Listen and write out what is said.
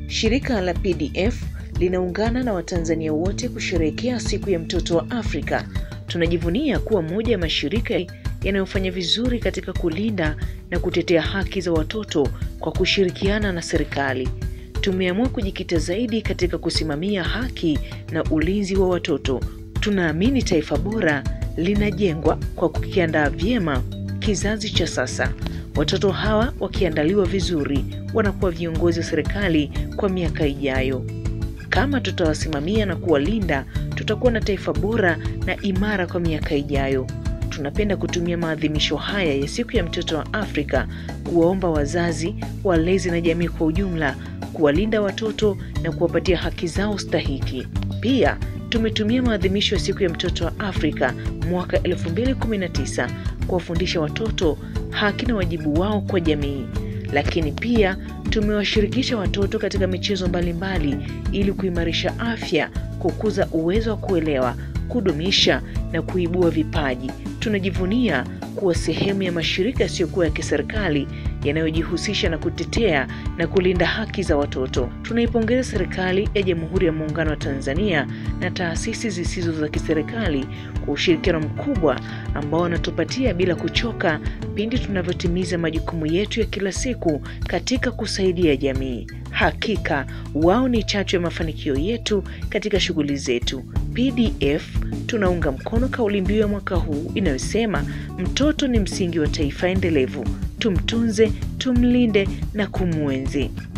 Shirika la PDF linaungana na Watanzania wote kusherehekea siku ya mtoto wa Afrika. Tunajivunia kuwa moja ya mashirika yanayofanya vizuri katika kulinda na kutetea haki za watoto kwa kushirikiana na serikali. Tumeamua kujikita zaidi katika kusimamia haki na ulinzi wa watoto. Tunaamini taifa bora linajengwa kwa kukiandaa vyema kizazi cha sasa. Watoto hawa wakiandaliwa vizuri, wanakuwa viongozi wa serikali kwa miaka ijayo. Kama tutawasimamia na kuwalinda, tutakuwa na taifa bora na imara kwa miaka ijayo. Tunapenda kutumia maadhimisho haya ya siku ya mtoto wa Afrika kuwaomba wazazi, walezi na jamii kwa ujumla kuwalinda watoto na kuwapatia haki zao stahiki. Pia tumetumia maadhimisho ya siku ya mtoto wa Afrika mwaka 2019 kuwafundisha watoto haki na wajibu wao kwa jamii, lakini pia tumewashirikisha watoto katika michezo mbalimbali ili kuimarisha afya, kukuza uwezo wa kuelewa, kudumisha na kuibua vipaji. Tunajivunia kuwa sehemu ya mashirika yasiyokuwa ya kiserikali yanayojihusisha na kutetea na kulinda haki za watoto. Tunaipongeza serikali ya Jamhuri ya Muungano wa Tanzania na taasisi zisizo za kiserikali kwa ushirikiano mkubwa ambao wanatupatia bila kuchoka pindi tunavyotimiza majukumu yetu ya kila siku katika kusaidia jamii. Hakika wao ni chachu ya mafanikio yetu katika shughuli zetu. PDF tunaunga mkono kauli mbiu ya mwaka huu inayosema mtoto ni msingi wa taifa endelevu. Tumtunze, tumlinde na kumwenzi.